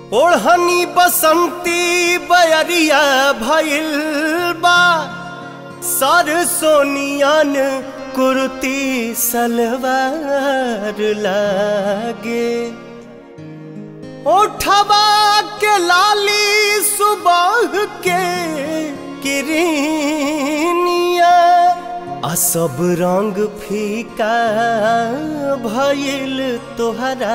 ओढ़नी बसंती बयरिया भइल बा सर सोनियन कुर्ती सलवार लागे ओठवा के लाली सुबह के किरनिया आ सब रंग फीका भइल तोहरा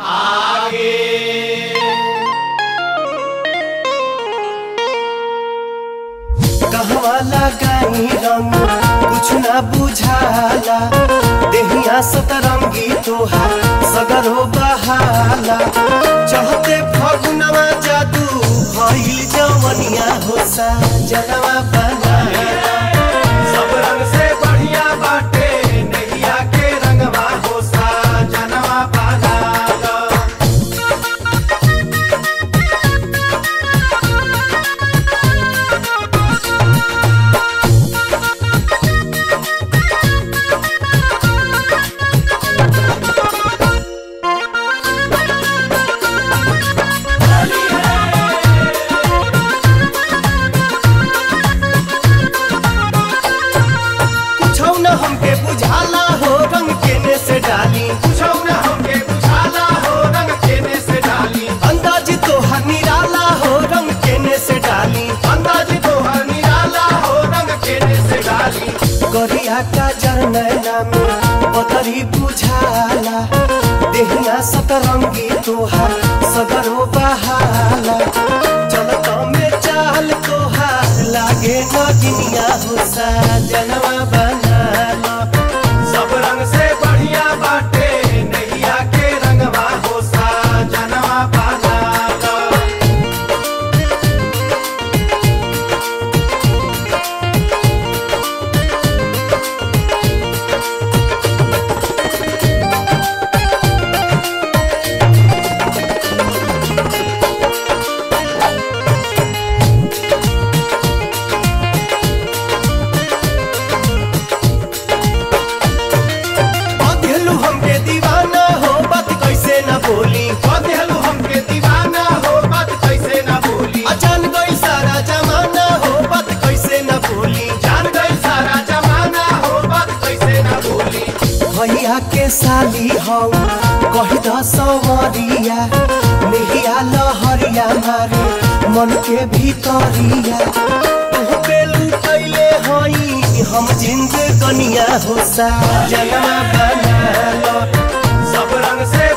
कहवा लगाई रंग कुछ ना बुझाला देहिया सतरंगी तोहार सगरो बहाला चहते फगुनवा जादू भइल जवनिया हो सा जनवा बना सब रंग से बढ़िया बाटे नैया के रंगवा हो सा जनवा पाला कुछौ न हमके बुझाला हो रंग केने से डाली पूछो न हमके बुझाला हो रंग केने से डाली अंदाज तोहर निराला हो रंग केने से डाली अंदाज तो हर निराला हो रंग केने से डाली गरिया का जरनैना में पतरी बुझाला देहिया सतरंगी तोहार सगरो बहाला चलत में चाल तोहार लागे नगिनिया हो सा जनवा बनाला सब रंग से बढ़िया बाटे नैया के रंगवा हो सा जनवा पाला अधेलू हमके दीवाना हो बात कैसे न बोली बदलू हमके दीवाना हो बात कैसे न भूली अचान गई सारा जमाना हो बात कैसे न बोली जान गई सारा जमाना हो बात कैसे न भूली भैया के साली हौ कही द सवरिया नेहिया लहरिया मारे मन के भीतरिया तू बेलू कैले हई हम जिंद कनिया हो सा जनवा बना लो सब रंग से